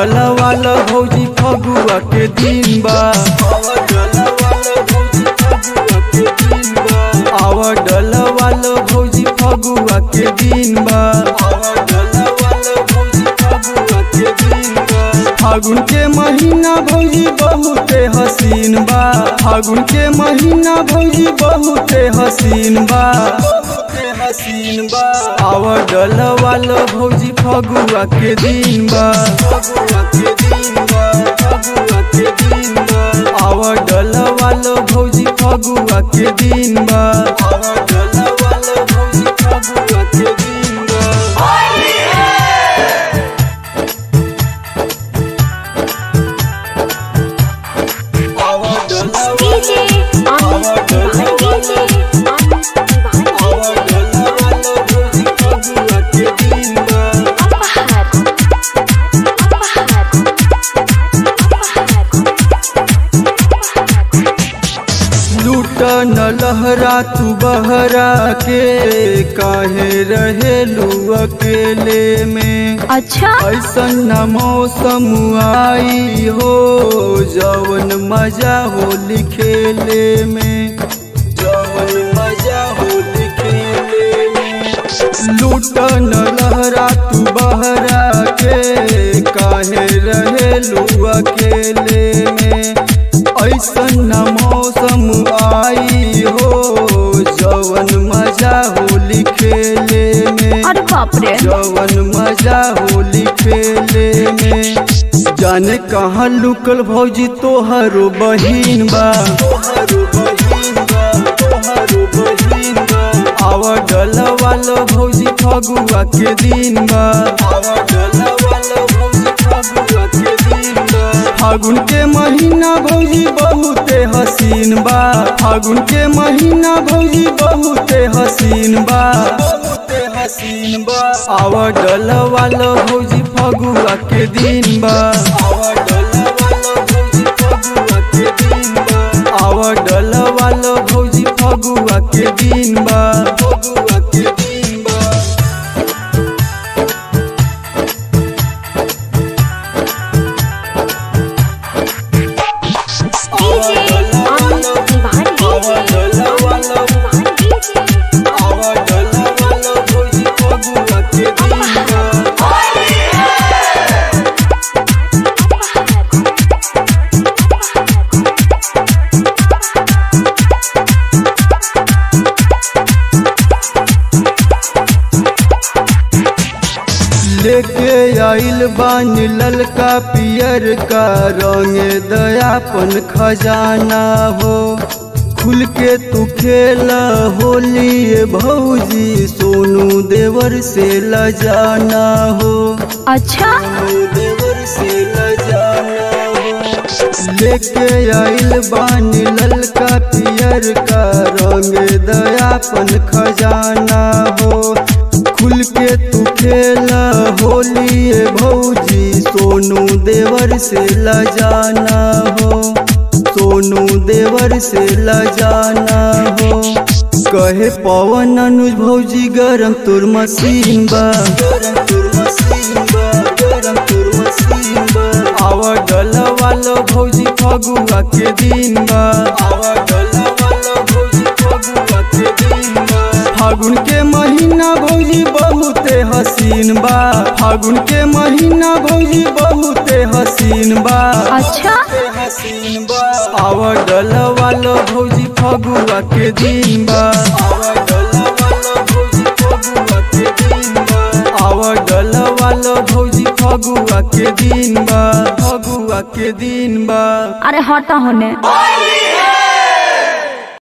डलवाल भौजी फगुआ के दिन बा आवा डलवाल भौजी फगुआ के दिन बा फागुन के महीना भौजी बहुते हसीन बा फागुन के महीना भौजी बहुते हसीन बा हसीन बा आवा डलवाल भौजी फगुआ के दिन बा आवा डलवाल भौजी फगुआ के दिन बा DJ Amit Tiwari DJ Amit Tiwari Apahar Apahar लूट न लहरा तू बहरा के काहे रहेलू अकेले में अच्छा ऐसन न मौसम आई हो जवन मजा हो खेले में जवन मजा हो खेले में लूट न लहरा तू बहरा के काहे रहेलू अकेले में ऐसन न मौसम आई हो जवन मजा होली खेले में अरे बाप रे जवन मजा होली खेले में जाने कहाँ लुकल भौजी तोहरो बहिन बा आवा डलवाल भौजी फगुआ के दिन बा फागुन के महीना भौजी बहुते हसीन बा फागुन के महीना भौजी बहुते हसीन बा बहुते हसीन बा आवा डलवाल भौजी फगुआ के दिन बा आवा डलवाल भौजी फगुआ के दिन बा आवा डलवाल भौजी फगुआ के दिन बा फगुआ के दिन बा DJ Amit Tiwari DJ Amit Tiwari DJ आवा डलवाल भौजी फगुआ के दिन बा लेके आइल बानी ललका पियर का रंग दयापन खजाना हो खुल के तू खेला होली ये भौजी सोनू देवर से लजाना हो अच्छा सोनू देवर से लजाना हो लेके आइल बानी ललका पियर का रंग दयापन खजाना हो खुल के तू खेला होली ये भौजी सोनू देवर से लजाना हो सोनू देवर से लजाना हो कहे पवन अनुज भौजी गरम तुर मसीन बा गरम तुर मसीन बा गरम तुर मसीन बा आवा डलवाल भौजी फगुआ के दिन बा आवा डलवाल भौजी फगुआ के दिन बा फागुन के महीना भौजी बहुते हसीन बा फागुन के महीना भौजी बहुते हसीन बा अच्छा हसीन बा आवा डलवाल भौजी फगुआ के दिन बा आवा डलवाल भौजी फगुआ के दिन बा आवा डलवाल भौजी फगुआ के दिन बा फगुआ के दिन बा अरे हटा होने